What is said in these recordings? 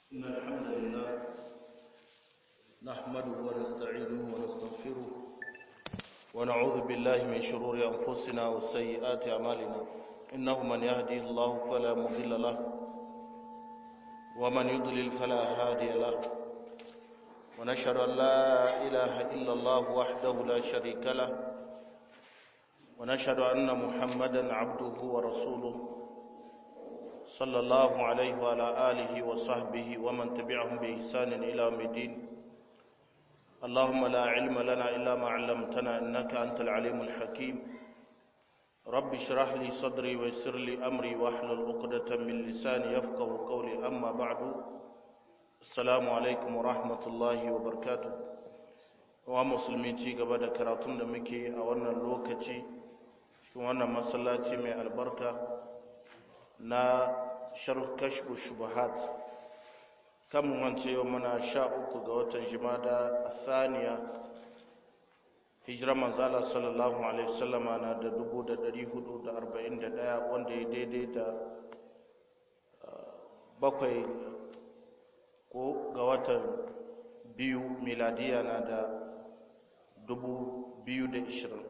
إن الحمد لله نحمده ونستعينه ونستغفره ونعوذ بالله من شرور أنفسنا وسيئات أعمالنا إنه من يهدي الله فلا مضل له ومن يضلل فلا هادي له ونشهد أن لا إله إلا الله وحده لا شريك له ونشهد أن محمدا عبده ورسوله صلى الله عليه وعلى آله وصحبه ومن تبعهم بإحسان إلى يوم الدين اللهم لا علم لنا إلا ما علمتنا إنك أنت العليم الحكيم رب اشرح لي صدري ويسر لي أمري واحلل عقدة من لساني يفقه قولي أما بعد السلام عليكم ورحمة الله وبركاته wa musulmi ci gaba da karatun da muke a wannan lokaci cikin wannan masallaci mai albarka na sharh kashfu shubuhat kan wance yau muna sha uku ga watan jimada athaniya hijira manzala sallallahu alaihi wasallama na da dubu da dari hudu da arba'in da daya wanda ya daidai da bakwai ko ga watan biyu miladiya na da dubu biyu da ishirin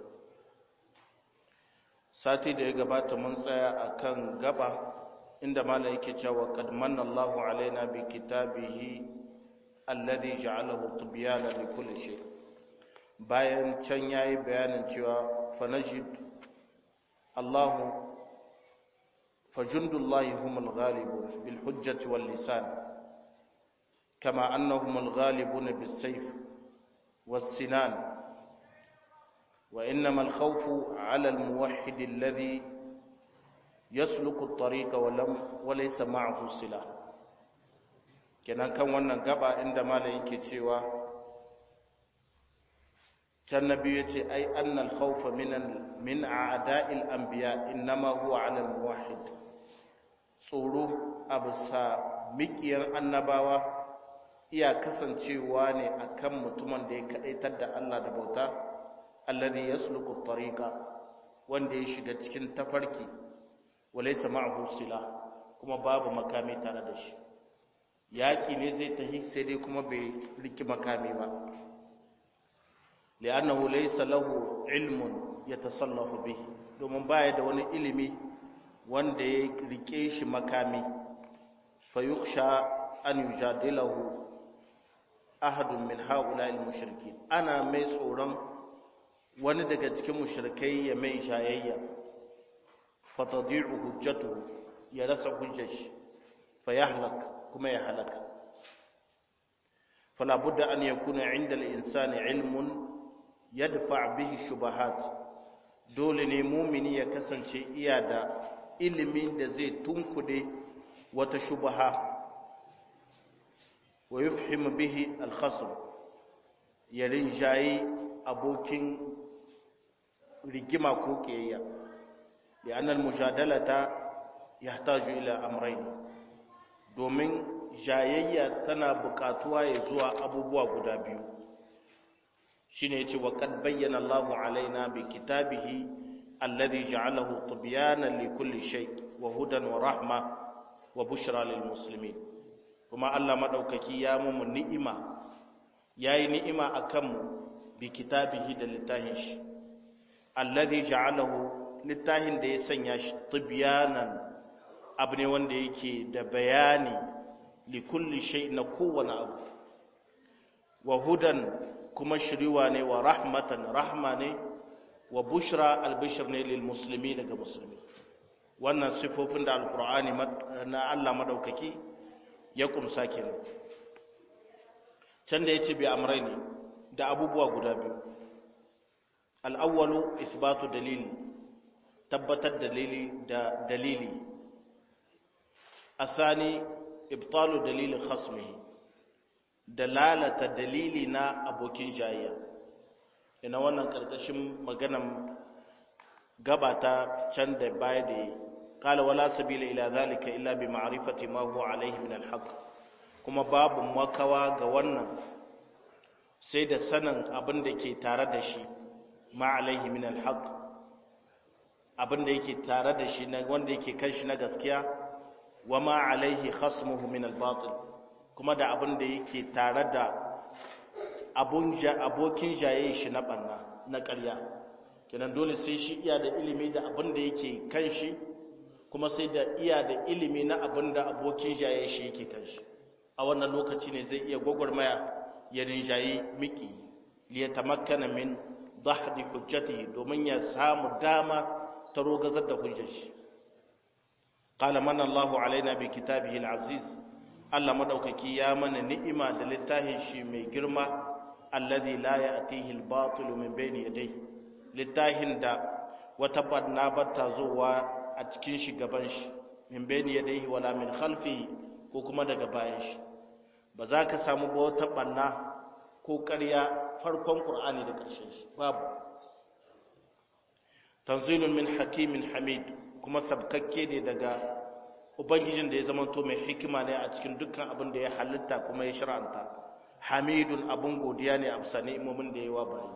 sati da ya gabata mun tsaya a kan gaba inda mala yake cewa qad manna Allahu alaina bi kitabihi alladhi ja'alahu tibyana li kulli shay bayan can yayi bayanin cewa fanajid Allahu fajundullahi humul ghalibun bil hujjati wal lisan kama annahumul ghalibun bis sayf was sinan وإنما الخوف على الموحد الذي يسلك الطريق ولم وليس معه السلاح kenan kan wannan gaba inda malam yake cewa can nabi yace ai annal khawfa min min a'da'il anbiya inma huwa 'ala al-muwahhid tsoro abusa miƙiyar annabawa iya kasancewa ne akan mutumin da ya kadaitar da Allah da bauta alladhi yasluku at-tariqa wanda ya shiga cikin tafarki walaysa ma'ahu sila kuma babu makami tare da shi yaki ne zai tahi sai dai kuma bai riki makami ba li'annahu laysa lahu ilmun yatasallahu bihi domin baya da wani ilimi wanda ya rike shi makami fayukhsha an yujadilahu ahadun min ha'ula'il mushrikin ana mai tsoron wani daga cikin mushrikai ya mai shayayya fatadi'u hujjatu ya rasa hujjar shi fa yahlak kuma ya halaka fala budda an yakuna 'inda al-insani 'ilmun yadfa' bihi shubahat dole ne mumini ya kasance iya da ilimin da zai tunkude wata shubaha wa yufhimu bihi al-khasm ya rinjayi abokin rigima ko kiyayya da annal mujadalata yahtaju ila amrayn domin jayayya tana buƙatuwa ya zuwa abubuwa guda biyu shine yace wa qad bayyana Allahu alaina bi kitabihi alladhi ja'alahu tibyanan li kulli shay wa hudan wa rahma wa bushra lil muslimin kuma Allah madaukaki ya mu ni'ima yayi ni'ima akan mu bi kitabihi da littahin shi alladhi ja'alahu littahin da ya sanya shi tibyanan abu ne wanda yake da bayani li kulli shay na kowane abu wa hudan kuma shiriwa ne wa rahmatan rahma ne wa bushra albishir ne lil muslimi daga musulmi wannan sifofin da alqur'ani na Allah madaukaki ya kumsa kenan can da yace bi amrayni da abubuwa guda biyu al'awwalu isbatu dalili tabbatar dalili da dalili asani ibtalu dalili khasmihi dalalata dalili na abokin jayayya ina wannan karkashin maganan gabata can da baya da yi قال ولا سبيل إلى ذلك إلا بمعرفة ما هو عليه من الحق kuma babu makawa ga wannan sai da sanin abin da ke tare da shi ma alaihi min alhaq abin da yake tare da shi na wanda yake kan shi na gaskiya wa ma alaihi khasmuhu min albatil kuma da abin da yake tare da abokin jaye shi na ɓanna na ƙarya kenan dole sai shi iya da ilimi da abin da yake kan shi kuma sai da iya da ilimi na abin da abokin jaye shi yake kan shi a wannan lokaci ne zai iya gwagwarmaya ya rinjayi miki liya tamakkana min dahdi hujjatihi domin ya samu dama ta rogazar da hujjar shi qala manna Allahu alaina bi kitabihi al-aziz Allah madaukaki ya mana ni'ima da littafin shi mai girma alladhi la ya'tihi al-batil min bayni yadayhi littafin da wata barna bata zuwa a cikin shi gaban shi min bayni yadayhi wala min khalfihi ko kuma daga bayan shi ba za ka samu ba wata barna ko ƙarya farkon Qur'ani da ƙarshen shi babu tanzilun min hakimin hamid kuma sabkakke ne daga ubangijin da ya zama to mai hikima ne a cikin dukkan abin da ya halitta kuma ya shar'anta hamidun abin godiya ne a bisa ni'imomin da ya wa bayi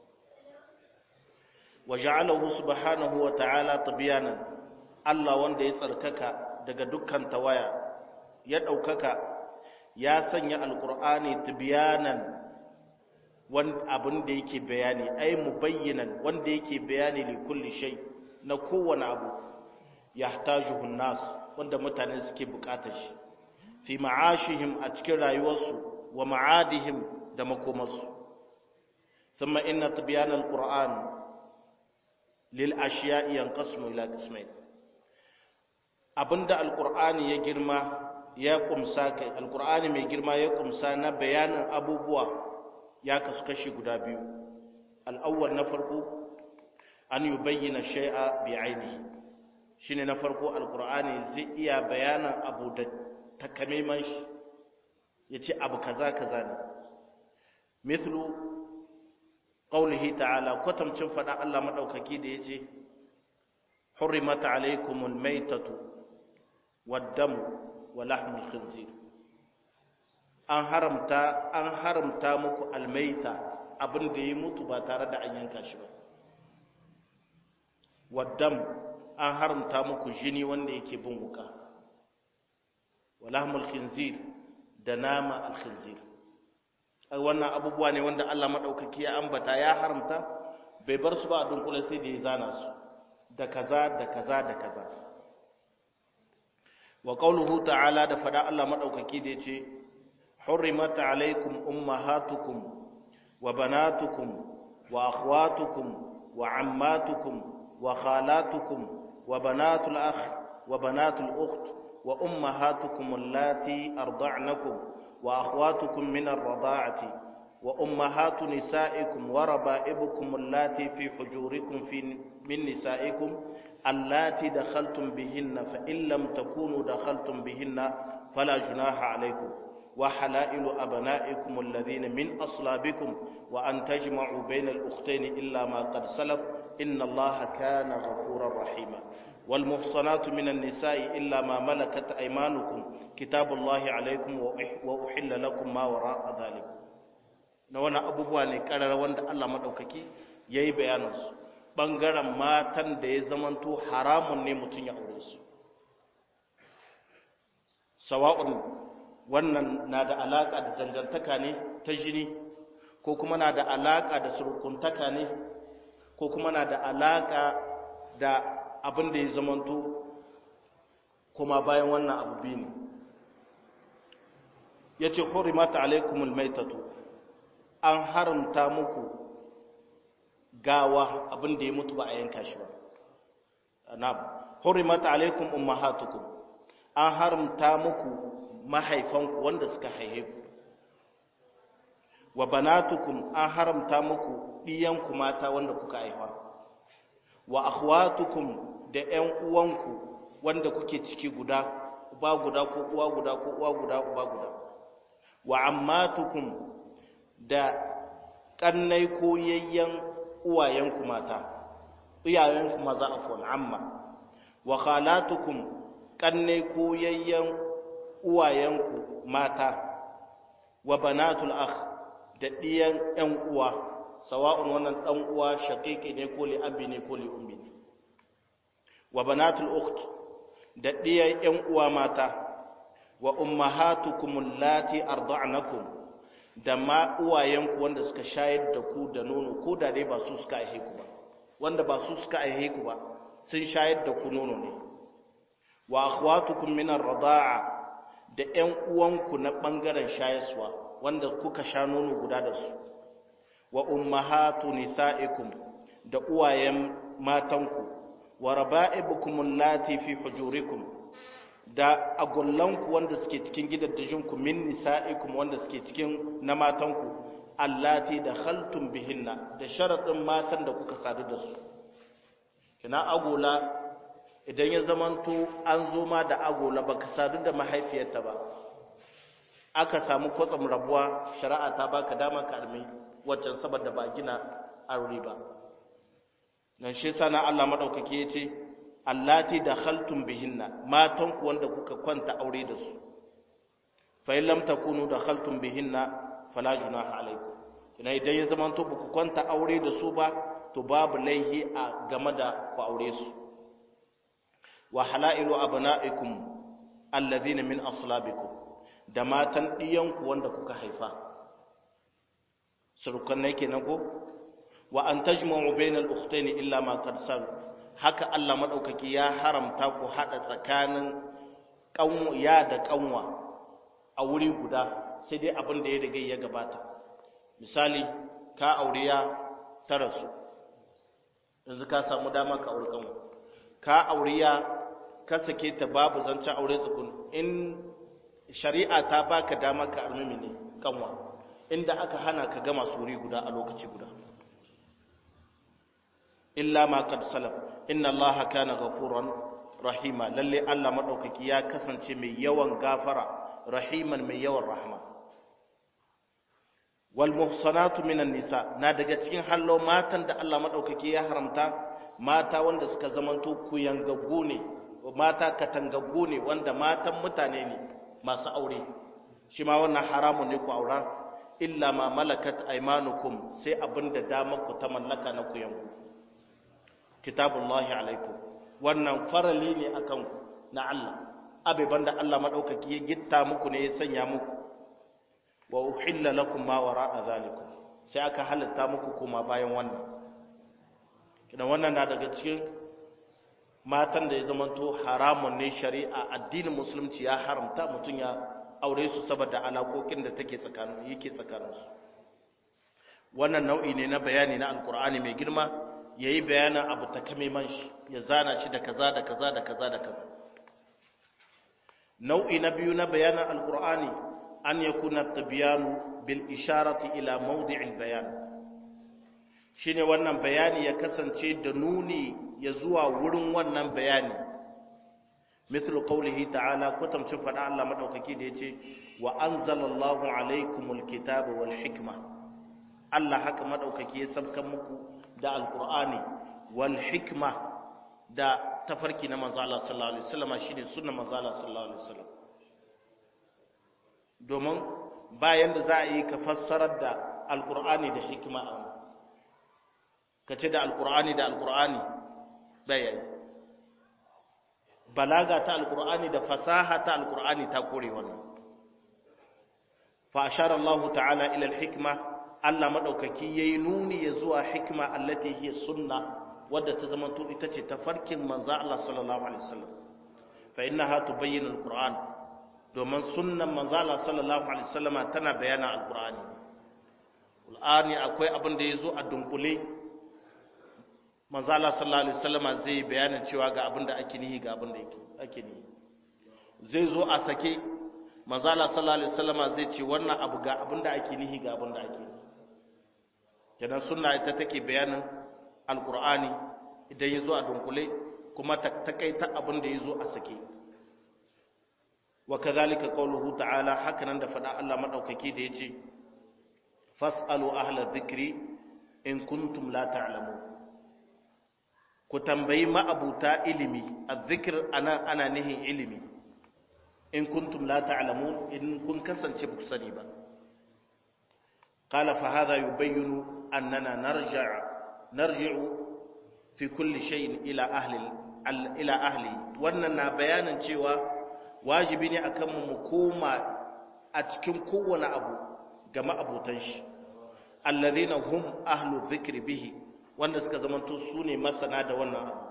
wa ja'alahu subhanahu wa ta'ala tibyanan Allah wanda ya tsarkaka daga dukkan tawaya ya daukaka ya sanya alqur'ani tibyanan wanda abin da yake bayani ai mubayyinan wanda yake bayani li kulli shay na kowane abu yahtajuhu nas wanda mutane suke bukatar shi fi ma'ashihim a cikin rayuwarsu wa ma'adihim da makomarsu thumma inna tibyan alquran lil ashiya'i yanqasmu ila qismayn abinda alqur'ani ya girma ya kumsa kai alqur'ani mai girma ya kumsa na bayanin abubuwa ya kasu kashi guda biyu al'awwal na farko an yubayyana shay'a bi ainihi shine na farko alqur'ani zai iya bayanan abu da takamaiman shi yace abu kaza kaza ne mithlu qawlihi ta'ala kwatamcin fada Allah madaukaki da yace hurrimat alaykumul maytatu wad-damu wa lahmul khinzir an haramta an haramta muku almaita abin da ya mutu ba tare da an yanka shi ba waddam an haramta muku jini wanda yake bin wuka walahmul khinzir da nama alkhinzir ai wannan abubuwa ne wanda Allah madaukaki ya ambata ya haramta bai bar su ba a dunkule sai da ya zana su da kaza da kaza da kaza wa qauluhu ta'ala da fada Allah madaukaki da yace حرمت عليكم أمهاتكم وبناتكم وأخواتكم وعماتكم وخالاتكم وبنات الأخ وبنات الأخت وأمهاتكم اللاتي أرضعنكم وأخواتكم من الرضاعة وأمهات نسائكم وربائبكم اللاتي في حجوركم في من نسائكم اللاتي دخلتم بهن فإن لم تكونوا دخلتم بهن فلا جناح عليكم وحلائل أبنائكم الذين من أصلابكم وأن تجمعوا بين الأختين إلا ما قد سلف إن الله كان غفورا رحيما والمحصنات من النساء إلا ما ملكت أيمانكم كتاب الله عليكم وأحل لكم ما وراء ذلك na wani abubuwa ne ƙarar wanda Allah maɗaukaki ya yi bayanansu ɓangaren matan da ya zamanto haramun ne mutum ya aure su sawa'un wannan na da alaƙa da dangantaka ne ta jini ko kuma na da alaƙa da surukuntaka ne ko kuma na da alaƙa da abin da ya zamanto kuma bayan wannan abu biyu ne ya ce hurimata alaikumul maitatu an haramta muku gawa abin da ya mutu ba a yanka shi ba na hurimata alaikum ummahatukum an haramta muku mahaifanku wanda suka haihe ku wa banatukum an haramta muku ɗiyanku mata wanda kuka haifa wa akhwatukum da ƴan uwanku wanda kuke ciki guda uba guda ko uwa guda ko uwa guda uba guda wa ammatukum da kannai ko yayyan uwayenku mata iyayenku maza afwan amma wa khalatukum kannai ko yayyan uwayenku mata wa banatul akh da diyan ƴan uwa sawa'un wannan dan uwa shaqiqi ne ko li abi ne ko li ummi ne wa banatul ukht da diyan ƴan uwa mata wa ummahatukum allati arda'nakum da ma uwayenku wanda suka shayar da ku da nono ko da dai ba su suka aihe ku ba wanda ba su suka aihe ku ba sun shayar da ku nono ne wa akhwatukum min ar-rida'a da ƴan uwanku na bangaren shayarwa wanda kuka sha nono guda da su wa ummahatu nisa'ikum da uwayen matanku wa raba'ibukum allati fi hujurikum da agullanku wanda suke cikin gidaddajinku min nisa'ikum wanda suke cikin na matanku allati da khaltum bihinna da sharadin matan da kuka sadu da su kina agola idan ya zamanto an zo ma da agola baka sadu da mahaifiyarta ba aka samu kwatsam rabuwa shari'a ta baka dama ka armi waccan saboda ba gina aure ba dan shi sana Allah madaukake yace allati dakhaltum bihinna matan ku wanda kuka kwanta aure da su fa in lam takunu dakhaltum bihinna fala junaha alaikum kina idan ya zaman to ku kwanta aure da su ba to babu laihi a game da ku aure su wa halailu abna'ikum alladhina min aslabikum da matan diyanku wanda kuka haifa surukan ne kenan ko wa an tajma'u bainal ukhtayn illa ma qad sal haka Allah madaukaki ya haramta ku hada tsakanin kanwa ya da kanwa a wuri guda sai dai abin da ya riga ya gabata misali ka aure ya tara su yanzu ka samu dama ka aure kanwa ka aure ya ka sake ta babu zancen aure tsukun in shari'a ta baka dama ka armimi ne kanwa inda aka hana ka gama suri guda a lokaci guda illa ma qad salaf inna allaha kana ghafuran rahima lalle Allah madaukaki ya kasance mai yawan gafara rahiman mai yawan rahma wal muhsanatu minan nisa na daga cikin hallo matan da Allah madaukaki ya haramta mata wanda suka zamanto kuyangaggu ne mata katangaggu ne wanda matan mutane ne masu aure shi ma wannan haramun ne ku aura illa ma malakat aymanukum sai abinda damar ku ta mallaka na ku yanku kitabullahi alaikum wannan farali ne akan ku na Allah abiban da Allah madaukaki ya gitta muku ne ya sanya muku wa uhilla lakum ma wara'a zalikum sai aka halatta muku kuma bayan wannan kidan wannan na daga cikin matan da ya zamanto haramun ne shari'a addinin musulunci ya haramta mutum ya aure su saboda alaƙoƙin da take tsakanin yake tsakaninsu wannan nau'i ne na bayani na alkur'ani mai girma yayi bayanin abu ta kame man shi ya zana shi da kaza da kaza da kaza da kaza nau'i na biyu na bayanin alkur'ani an yakuna tabyanu bil isharati ila mawdi'il bayan shine wannan bayani ya kasance da nuni ya zuwa wurin wannan bayani mithlu qawlihi ta'ala kutamcin fada Allah madaukaki da yace wa anzalallahu alaykumul kitaba wal hikma Allah haka madaukaki ya sabkan muku da alqur'ani wal hikma da tafarki na manzo Allah sallallahu alaihi wasallam shine sunnar manzo Allah sallallahu alaihi wasallam domin bayan da za a yi ka fassarar da alqur'ani da hikma a ka ce da alqur'ani da alqur'ani bayan balaga ta alkur'ani da fasaha ta alkur'ani ta kore wannan fa ashara Allah ta'ala ila alhikma Allah madaukaki yayi nuni ya zuwa hikma allati hiya sunna wadda ta zama to ita ce tafarkin manzo Allah sallallahu alaihi wasallam fa innaha tubayyinu alquran domin sunnan manzo Allah sallallahu alaihi wasallama tana bayana alqur'ani alqur'ani akwai abin da yazo a dunkule manzala sallallahu alaihi wasallama zai bayanin cewa ga abin da ake nihi ga abin da ake nihi zai zo a sake manzala sallallahu alaihi wasallama zai ce wannan abu ga abin da ake nihi ga abin da ake nihi kenan sunna ita take bayanin alqur'ani idan ya zo a dunkule kuma ta takaita abin da ya zo a sake wa kadhalika qawluhu ta'ala hakanan da fada Allah madaukake da yace fas'alu ahla dhikri in kuntum la ta'lamun ku tambayi ma'abuta ilimi azzikir ana ana nihin ilimi in kuntum la ta'lamun in kun kasance ba ku sani ba qala fa hadha yubayyinu annana narja' narji'u fi kulli shay'in ila ahli ila ahli wannan na bayanin cewa wajibi ne akan mu mu koma a cikin kowane abu ga ma'abutan shi alladhina hum ahlu dhikri bihi wanda suka zamanto su ne masana da wannan abu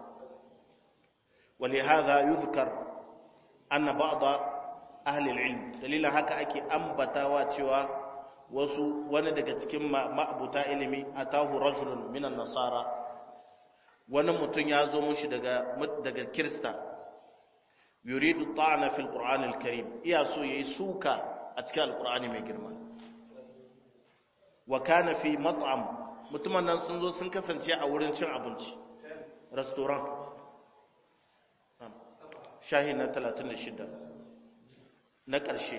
ولهذا يذكر أن بعض أهل العلم دليل haka ake ambatawa cewa wasu wani daga cikin ma'abuta ilimi atahu rajulun minan nasara wani mutum ya zo mushi daga daga kirista yuridu ta'ana fil qur'an al-karim iya so yayi suka a cikin alqur'ani mai girma wa kana fi mat'am mutumin nan sun zo sun kasance a wurin cin abinci restaurant shahi na 36 na ƙarshe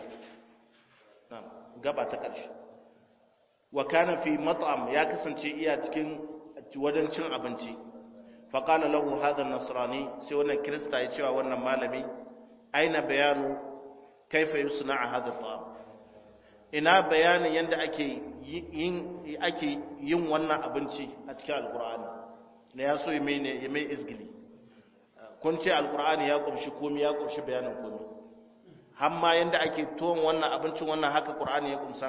gaba ta ƙarshe wa kana fi mat'am ya kasance iya cikin wajen cin abinci fa qala lahu hadha nasrani sai wannan kirista ya cewa wannan malami aina bayanu kaifa yusna'a hadha ta'am ina bayanin yanda ake yin ake yin wannan abinci a cikin alqur'ani ne ya so ya mai ne ya mai izgili kun ce alqur'ani ya kumshi komai ya kumshi bayanin komai hamma yanda ake tuwon wannan abincin wannan haka qur'ani ya kumsa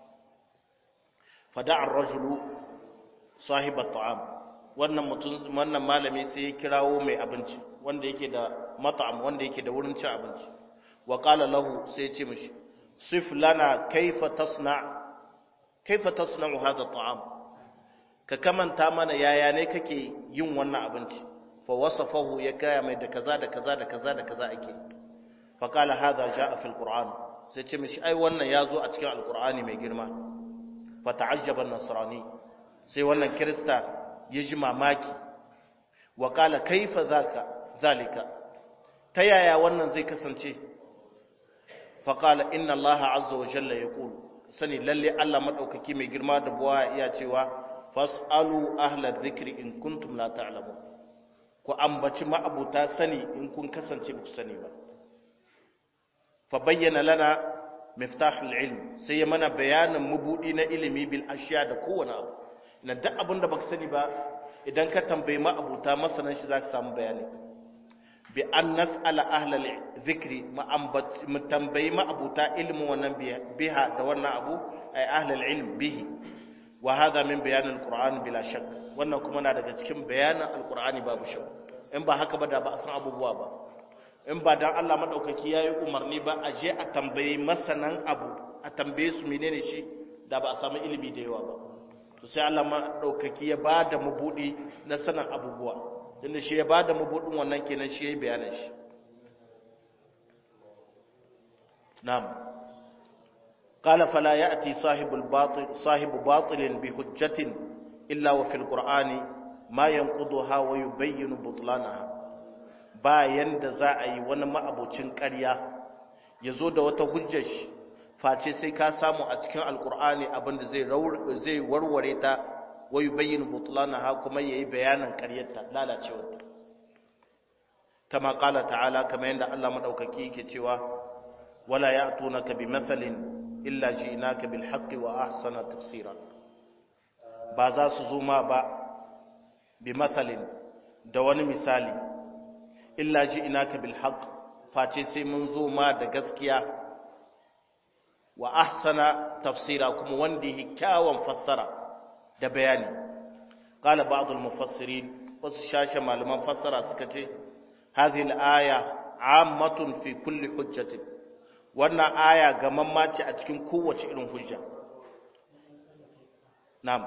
fada'a ar-rajulu sahib at-ta'am wannan mutum wannan malami sai ya kirawo mai abinci wanda yake da mat'am wanda yake da wurin cin abinci wa qala lahu sai ya ce mishi sif lana kaifa tasna kaifa tasna'u hadha at-ta'am ka kamanta mana yaya ne kake yin wannan abinci fa wasafahu ya kaya mai da kaza da kaza da kaza da kaza ake fa qala hadha jaa fi al-qur'an sai ce mishi ai wannan yazo a cikin al-qur'ani mai girma fa ta'ajjaba an-nasrani sai wannan kirista ya ji mamaki wa qala kaifa zaka zalika ta yaya wannan zai kasance fa qala inna allaha azza wa jalla yaqul sani lalle Allah madaukaki mai girma da buwa iya cewa fasalu ahla dhikri in kuntum la ta'lamun ku ambaci ma'abuta sani in kun kasance ba ku sani ba fa bayyana lana miftahul ilm sai ya mana bayanin mabudi na ilimi bil ashiya da kowane abu na duk abin da baka sani ba idan ka tambayi ma'abuta masanan shi zaka samu bayani bi an nas'ala ahla dhikri mu tambayi ma'abuta ilmin wannan biha da wannan abu ay ahla ilm bihi wa hadha min bayan alquran bila shak wannan kuma na daga cikin bayanin alqurani babu shak in ba haka ba da ba a san abubuwa ba in ba dan Allah madaukaki yayi umarni ba a je a tambayi masanan abu a tambaye su menene shi da ba a samu ilimi da yawa ba to sai Allah madaukaki ya bada mabudi na sanan abubuwa tunda shi ya bada mabudin wannan kenan shi yayi bayanin shi na'am قال فلا يأتي صاحب الباطل صاحب باطل بحجة إلا وفي القرآن ما ينقضها ويبين بطلانها bayan da za a yi wani ma'abocin ƙarya ya zo da wata hujjar shi face sai ka samu a cikin alkur'ani abinda zai warware ta wayu bayyana butulana ha kuma ya yi bayanin ƙaryarta lalacewarta kama ƙala ta'ala kama yadda allah maɗaukaki yake cewa wala ya tunaka bi mathalin illa ji'naka bil haqqi wa ahsana tafsira ba za su zo ma ba bi mathalin da wani misali illa ji'naka bil haqq face sai mun zo ma da gaskiya wa ahsana tafsira kuma wanda yake kyawun fassara da bayani qala ba'd al mufassirin wasu shashe malaman fassara suka ce hadhihi al aya ammatun fi kulli hujjatin wannan aya gamamma ce a cikin kowace irin hujja na'am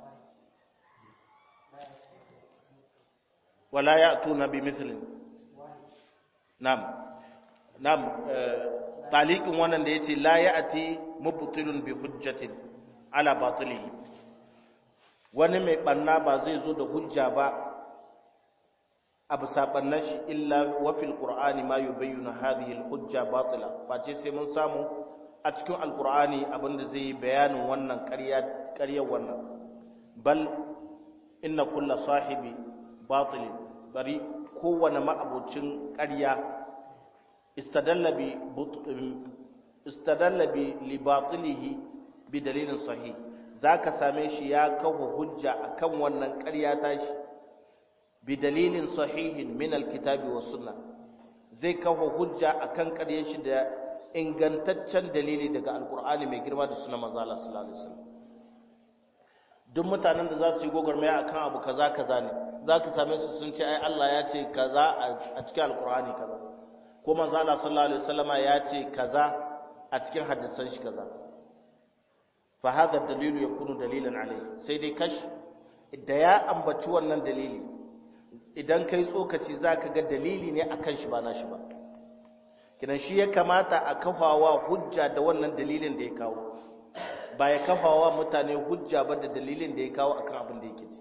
wala ya'tuna bi mithlin na'am na'am taliqin wannan da yace la ya'ti mubtilun bi hujjatin ala batilihi wani mai banna ba zai zo da hujja ba abu sabannan shi illa wafil qur'ani ma yubayyana hadhihi al-hujja batila face sai mun samu a cikin alqur'ani abinda zai yi bayanin wannan ƙarya ƙaryar wannan bal inna kulla sahibi batil bari kowane ma'abucin ƙarya istadalla bi istadalla bi li batilihi bi dalilin sahih zaka same shi ya kawo hujja akan wannan ƙarya tashi بدليل صحيح من الكتاب والسنة zai kafa hujja akan ƙarye shi da ingantaccen dalili daga alkur'ani mai girma da suna manzo Allah sallallahu alaihi wasallam duk mutanen da za su yi gwagwarmaya akan abu kaza kaza ne za ka same su sun ce ai Allah ya ce kaza a cikin alkur'ani kaza ko manzo Allah sallallahu alaihi wasallama ya ce kaza a cikin hadisan shi kaza fa hadha dalilu yakunu dalilan alai sai dai kash da ya ambaci wannan dalili idan kai tsokaci zaka ga dalili ne akan shi ba nashi ba kinan shi ya kamata a kafawa hujja da wannan dalilin da ya kawo ba ya kafawa mutane hujja ba da dalilin da ya kawo akan abin da yake ci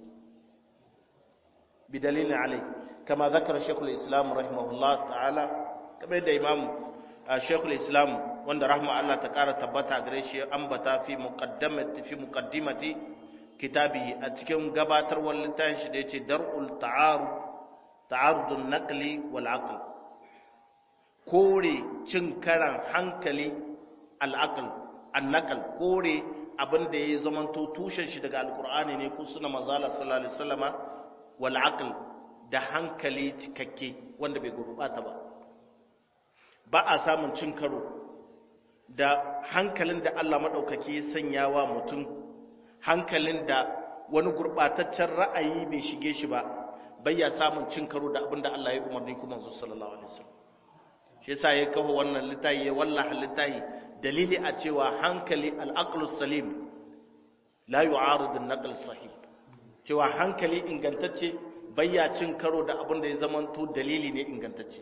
bi dalilin alai kama zakara shekul islam rahimahullah ta'ala kamar da imam shekul islam wanda rahma Allah ta kara tabbata gare shi ambata fi muqaddamati fi muqaddimati kitabihi a cikin gabatarwar littafin shi da yace dar'ul ta'arud ta'arudun naqli wal aql kore cin karan hankali al'aql annaqal kore abin da ya zamanto tushen shi daga alqur'ani ne ko suna manzala sallallahu alaihi wasallama wal aql da hankali cikakke wanda bai gurbata ba ba a samun cin karo da hankalin da Allah madaukaki ya sanya wa mutum hankalin da wani gurbataccen ra'ayi bai shige shi ba bai ya samun cin karo da abin da Allah ya umarni kuma sallallahu alaihi wasallam shi yasa ya kawo wannan litayi ya wallaha litayi dalili a cewa hankali al-aqlus salim la yu'aridu an-naql sahih cewa hankali ingantacce bayya cin karo da abin da ya zamanto dalili ne ingantacce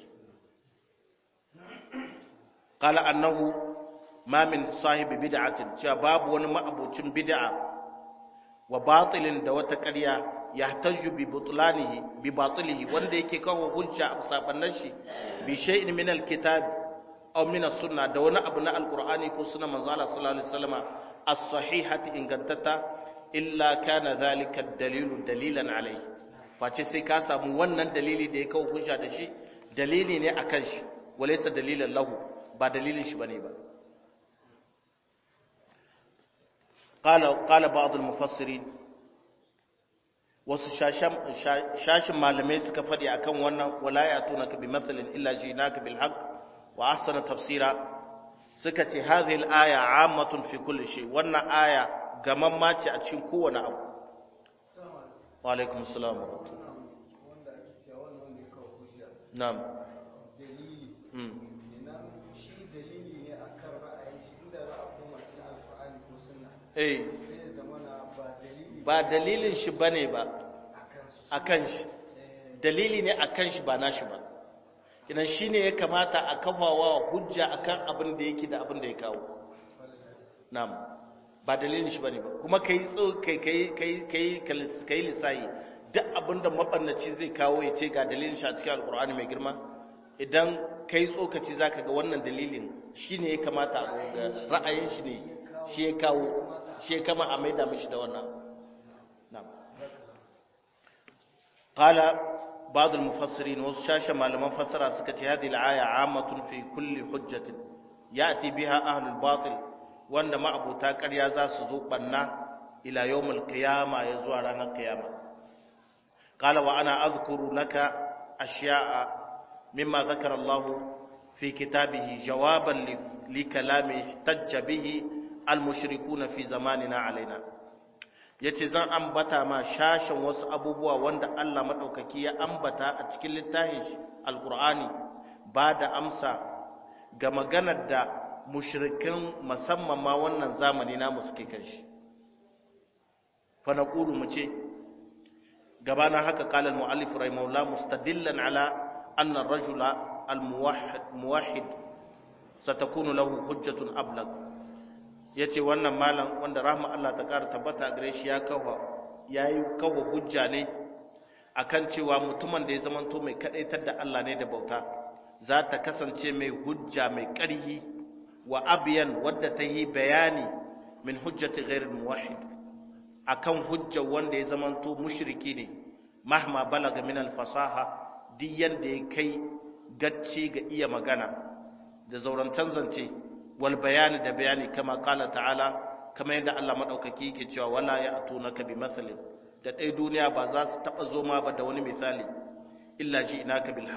qala annahu ma min sahibi bid'atin cewa babu wani ma'abucin bid'a wa batilin da wata ƙarya yahtaju bi butlanihi bi batilihi wanda yake kawo hujja a sabannan shi bi shay'in min alkitab aw min as-sunnah da wani abu na alqur'ani ko sunna manzo Allah sallallahu alaihi wasallam as-sahihati ingantata illa kana zalika ad-dalilu dalilan alayhi face sai ka samu wannan dalili da ya kawo hujja da shi dalili ne akan shi walaysa dalilan lahu ba dalilin shi bane ba qala qala ba'd al-mufassirin wasu shashin malamai suka faɗi akan wannan wala ya tuna ka bi matsalin illa ji naka bil haq wa ahsana tafsira suka ce hadhihi al aya ammatun fi kulli shay wannan aya gaman ma ce a cikin kowane abu wa alaikum assalam wa rahmatullah wanda ake cewa wannan wanda ya kawo hujja na'am dalili mm kenan shi dalili ne akan ra'ayin shi inda za a koma cikin alqur'ani ko sunna eh sai ya zamana ba dalili ba dalilin shi bane ba akan su akan shi dalili ne akan shi ba nashi ba kinan shine ya kamata a kafawa hujja akan abin da yake da abin da ya kawo na'am ba dalilin shi bane ba kuma kai tso kai kai kai kai kai lisayi duk abin da mabannaci zai kawo ya ce ga dalilin shi a cikin alqur'ani mai girma idan kai tsokaci zaka ga wannan dalilin shine ya kamata a ga ra'ayin shi ne shi ya kawo shi ya kama a maida mishi da wannan na'am قال بعض المفسرين وشاش malaman fassara suka ce hadhihi al-aya ammatun fi kulli hujjatin yati biha ahlul batil wanda ma'abuta ƙarya za su zo banna ila yawmul qiyama ya zuwa ranar qiyama qala wa ana azkuru laka ashya'a mimma zakara Allah fi kitabihi jawaban li kalami tajja bihi al-mushrikuna fi zamanina alaina ya ce zan ambata ma shashen wasu abubuwa wanda Allah maɗaukaki ya ambata a cikin littafin shi alƙur'ani ba da amsa ga maganar da mushrikan musamman ma wannan zamani namu suke kan shi fa naqulu mu ce gabana haka qala al muallif rahimahullah mustadillan ala anna ar-rajula al muwahhid satakunu lahu hujjatun ablagh ya ce wannan malam wanda rahma Allah ta ƙara tabbata gare shi ya kawo ya yi kawo hujja ne akan cewa mutumin da ya zamanto mai kaɗaitar da Allah ne da bauta za ta kasance mai hujja mai ƙarhi wa abiyan wadda ta yi bayani min hujjati ghairil muwahhid akan hujja wanda ya zamanto mushriki ne mahma balaga min al fasaha duk yanda ya kai gacce ga iya magana da zaurantan zance wal bayani da bayani kama kala ta'ala kama yadda Allah madaukaki yake cewa wala ya'tunaka bi masalin da dai duniya ba za su taba zo ma ba da wani misali illa ji inaka bil haqq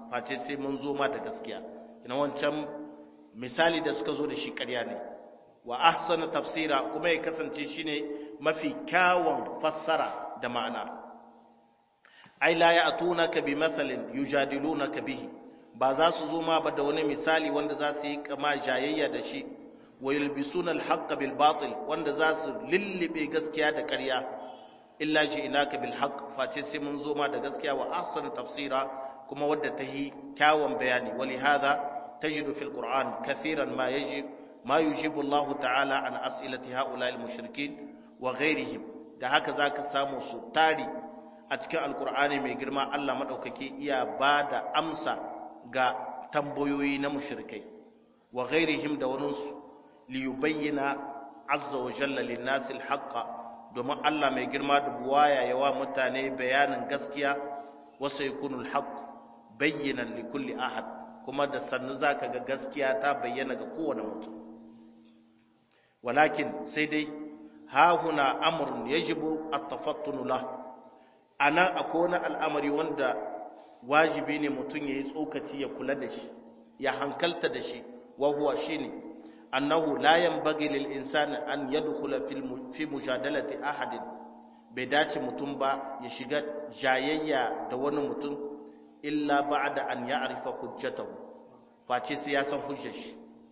face sai mun zo ma da gaskiya ina wancan misali da suka zo da shi ƙarya ne wa ahsana tafsira kuma ya kasance shine mafi kyawun fassara da ma'ana ai la ya'tunaka bi mathalin yujadilunaka bihi ba za su zo ma ba da wani misali wanda za su yi kama jayayya da shi wa yulbisuna al-haqqa bil batil wanda za su lillibe gaskiya da ƙarya illa ji'naka bil haqq face sai mun zo ma da gaskiya wa ahsana tafsira kuma wadda ta yi kyawun bayani wali hadha tajidu fil qur'an kathiran ma yajib ma yujibu Allah ta'ala an as'ilati ha'ula'i al-mushrikin wa ghairihim da haka zaka samu su tari a cikin alqur'ani mai girma Allah madaukake iya bada amsa ga tambayoyi na mushrikai wa ghairihim da waninsu li yubayyana azza wa jalla lin nasi al domin Allah mai girma da buwaya yawa mutane bayanin gaskiya wa saykunul haqq bayyanan li kulli ahad kuma da sannu zaka ga gaskiya ta bayyana ga kowane mutum walakin sai dai ha huna amrun yajibu at-tafattun lah anan akwai wani al'amari wanda wajibi ne mutum yayi tsokaci ya kula da shi ya hankalta da shi wa huwa shine annahu la yanbaghi lil insani an yadkhula fi mujadalati ahadin bai dace mutum ba ya shiga jayayya da wani mutum illa ba'da an ya'rifa hujjatahu face sai ya san hujjar shi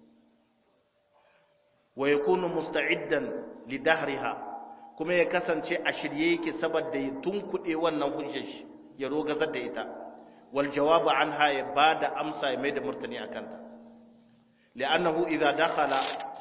wa yakunu musta'iddan li dahriha kuma ya kasance a shirye yake saboda ya tunkuɗe wannan hujjar shi ya rogazar da ita wal jawabu anha ya bada amsa ya mai da murtani akan ta li'annahu idza dakhala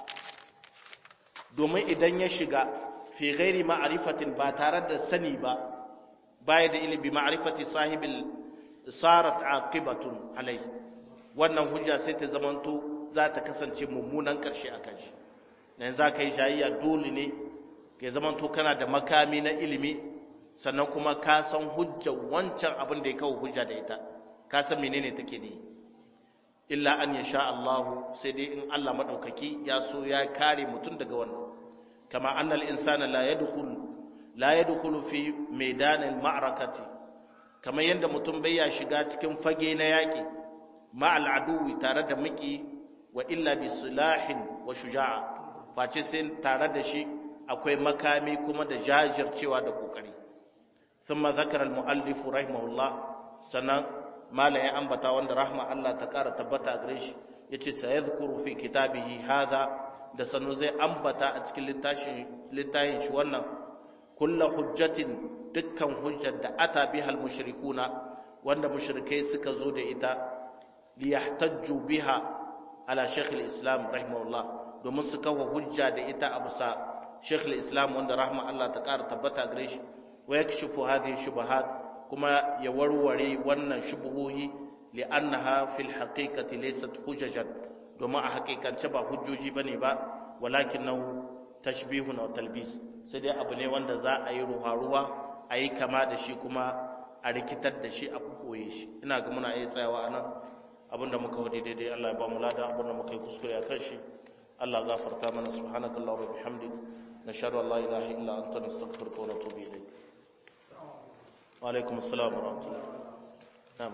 domin idan ya shiga fi ghairi ma'rifatin ba tare da sani ba baya da ilimi ma'rifati sahibil sarat aqibatun alai wannan hujja sai ta zamanto za ta kasance mummunan karshe akan shi dan za ka yi shayayya dole ne ke zamanto kana da makami na ilimi sannan kuma ka san hujja wancan abin da ya kawo hujja da ita ka san menene take ne illa an yasha Allah sai dai in Allah madaukaki ya so ya kare mutum daga wannan kama annal insana la yadkhul la yadkhulu fi maidanil ma'rakati kamar yadda mutum bai ya shiga cikin fage na yaki ma'al aduwi tare da miki wa illa bi silahin wa shuja'a face sai tare da shi akwai makami kuma da jajircewa da kokari thumma zakara al muallif rahimahullah sanan mala ya ambata wanda rahma Allah ta kara tabbata a gare shi yace sayadhkuru fi kitabihi hadha da sanu zai ambata a cikin littafin littafin shi wannan kullu hujjatin dukkan hujjar da ata biha al mushrikuna wanda mushrikai suka zo da ita li yahtajju biha ala shaykh al islam rahimahullah domin su kawo hujja da ita a bisa shaykh al islam wanda rahma Allah ta kara tabbata a gare shi wa yakshifu hadhihi shubahat kuma ya warware wannan shubuhohi li'annaha fil haqiqati laysat hujajan domin a haƙiƙance ba hujjoji bane ba walakinahu tashbihun wa talbis sai dai abu ne wanda za a yi ruwa-ruwa a yi kama da shi kuma a rikitar da shi a koye shi ina ga muna iya tsayawa a nan abinda muka wadi daidai Allah ya ba mu lada abinda muka yi kuskure a kan shi Allah gafarta mana subhanakallahumma wa bihamdik nashhadu an la ilaha illa anta nastaghfiruka wa natubu ilayk alaikum assalam wa rahmatullah na'am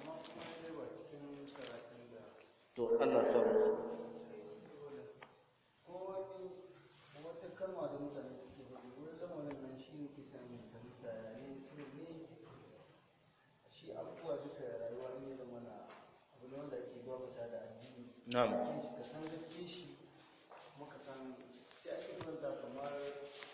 to Allah samu ko wani wata kalma da mutane suke faɗi wurin lamarin nan shi ne ke sami fahimta yayin su ne shi abubuwa duka rayuwa ne da mana abu ne wanda ake gwamnata da addini na'am ka san gaske shi kuma ka san sai ake kwanta kamar